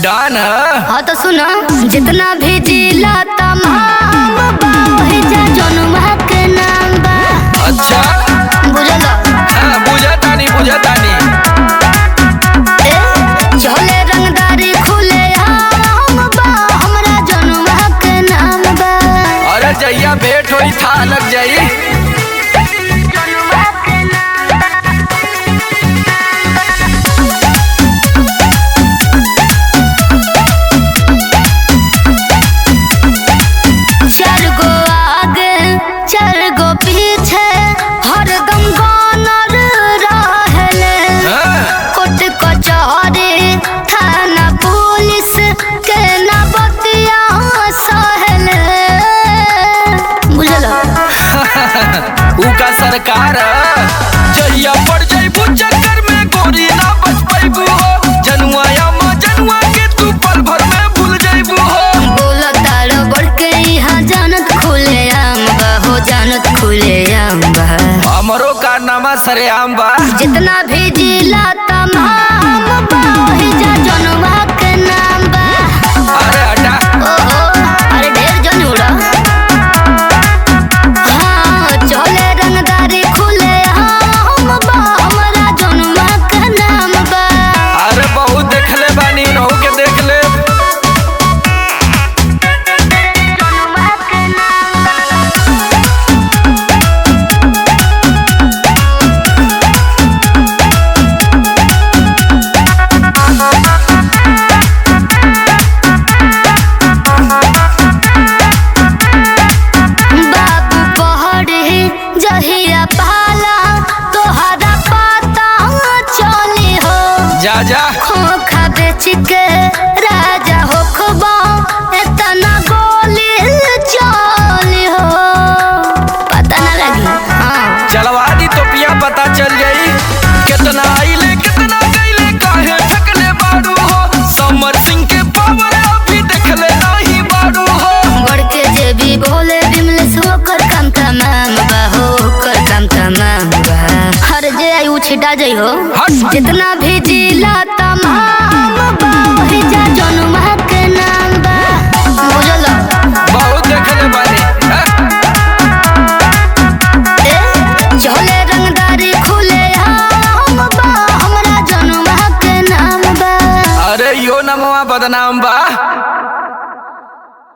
डन हाँ तो सुनो जितना भी जिला तमाम बा वही जा जनुमा के नाम बा अच्छा बुझल हाँ बुझतानी बुझतानी ए चले रंगदारी खुले आम बा हमरा जनुमा के नाम बा अरे जैया भेंट होई था लग जाई जनुमा के नाम बा चार गो आगे चार गो पीछे हरदम गानर रहले हाँ, कोर्ट कचहरी थाना पुलिस के ना बतिया सहले बुझल ऊ का सरकार जैया पड़ जाइबू चक्कर में गोरी ना बच पाइबू हो जनुआ या माँ जनुआ के तू पल भर में भूल जाइबू हो बोल तार बढ़ के यहाँ जानत खुले आम बा हो जानत खुले आम बा हमरो कारनामा सरेआम बा जितना भी जिला तमाम बा वही जा जनवा के नाम बा अरे हटा ओहो अरे ढेर जन उड़ा हाँ चले रंगदारी खुले हम बा हमरा जनवा के नाम बा अरे बहुत देखले बानी नहु के देख ले जनवा के नाम बा बाबू पहड़े जहिया पाला तोहरा पता चली हो जा जा खोखा बेच के राजा हो खबा इतना गोली चली हो पता ना लगी हाँ चलवा दी तो पिया पता चल जाई कितना आइले कितना गईले काहे थकले बाड़ू हो समर सिंह के पावर अभी देखले नहीं बाड़ू हो बढ़ के जे भी बोले बिमलेस होकर काम तमाम बा होकर काम तमाम बा हर जे आई उ छिटा जाइ हो हट। जितना भी जिला तमाम बा वही जा जनुमा के नाम बा बुझल बहुत देखले बानी हाँ? ए चले रंगदारी खुले हम बा हमरा जनुमा के नाम बा अरे यो नमवा बदनाम